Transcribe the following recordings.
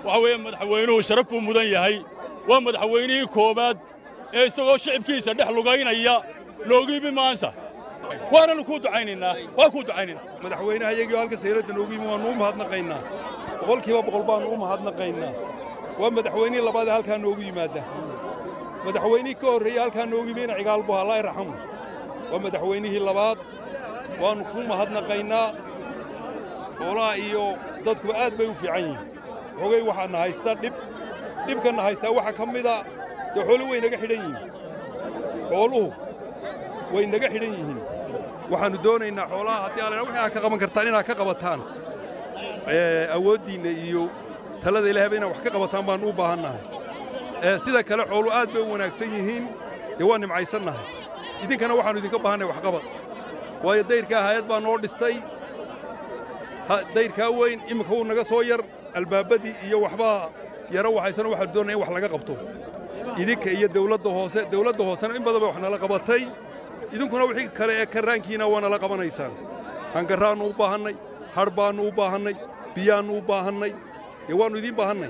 waxa weeye madaxweynuhu sharaf buu mudan yahay waa madaxweynihii koowaad ee isagoo shicibkiisa dhex lugaynaya loogu yimi maansa waananu kuu ducaynaynaa waa kuu ducaynaynaa madaxweynaha iyagii halka sayladda noogu yimi waannu u mahadnaqaynaa boqolkiiba boqol baannu u mahadnaqaynaa waa madaxweynihii labaad ee halkaa noogu yimaadda madaxweynihii ka horreeyey halkaa noogu yimi ina cigaalbu allah iraxamu waa madaxweynihii labaad waannu kuu mahadnaqaynaa xoolaha iyo dadkuba aad bay u fiican yihiin xogay waxaana haystaa dhib dhibkanna haystaa waxaa ka mida dee xooluhu way naga xidhan yihiin xooluhu way naga xidhan yihiin waxaannu doonaynaa xoolaha haddii alla wixii aad ka qaban kartaan inaad ka qabataan awooddiinna iyo talada ilaahayba inaad wax ka qabataan baannu u baahannahay sida kale xoolu aad bay u wanaagsan yihiin dee waa nimcaysannahay idinkana waxaannu idinka baahannahay waxqabad waayo dayrkaa hayad baa noo dhistay dayrkaa weyn iminka wuu naga soo yar albaabbadii iyo waxbaa yaro waxaysana waxaanu doonaya in wax laga qabto idinka iyo dawladda hoose dawladda hoosena in badan bay wax nala qabatay idinkuna wixii kale ee karraankiina waa nala qabanaysaan hangarraannu u baahannay hadh baannu u baahannay biyaannu u baahannay dee waannu idiin baahannay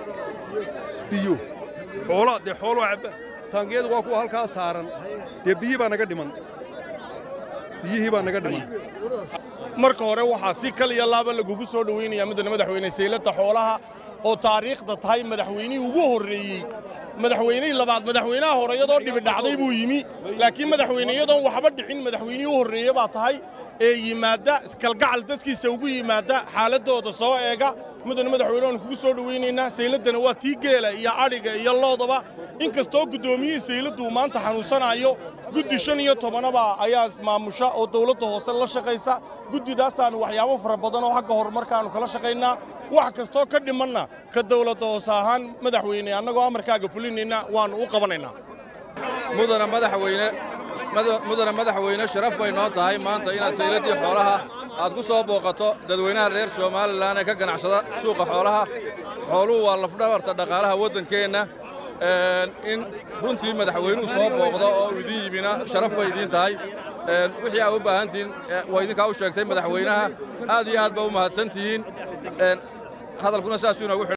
biyo xoola dee xooloo cabba taangiyadu waa kuwa halkaa saaran dee biyii baa naga dhiman biyihii baa naga dhiman marka hore waxaa si kaliya laaba lagugu soo dhowaynayaa mudane madaxweyne sayladda xoolaha oo taariikhda tahay madaxweynihii ugu horreeyey madaxweynihii labaad madaxweynaha hore iyadoo dhibi dhacday buu yimi laakiin madaxweyne iyadoon waxba dhicin madaxweynihii u horreeye baa tahay ee yimaadda kalgacal dadkiisa ugu yimaadda xaaladdooda soo eega mudane madaxweyne waanu kugu soo dhowaynaynaa sayladdana waa tii geela iyo adhiga iyo loodaba in kastoo guddoomiyihii sayladdu maanta xanuunsanaayo guddi shan iyo tobanaba ayaa maamusha oo dawladda hoose la shaqaysa guddidaasaannu waxyaabo fara badan oo xagga horumarkaannu kala shaqaynaa wax kastoo ka dhimanna ka dawladda hoose ahaan madaxweyne annagoo amarkaaga fulinayna waannu u qabanaynaa mudana madaxweyne mudana madaxweyne sharaf bay noo tahay maanta inaad sayladdii xoolaha aad ku soo booqato dadweynaha reer somalilan ee ka ganacsada suuqa xoolaha xooluhu waa lafdhabarta dhaqaalaha waddankeenna in runtii madaxweynuhu soo booqdo oo uu idiin yimina sharaf bay idiin tahay wixii aad u baahantihiin waa idinkaa u sheegtay madaxweynaha aad iyo aad baa u mahadsan tihiin hadalkuna saasuu inoogu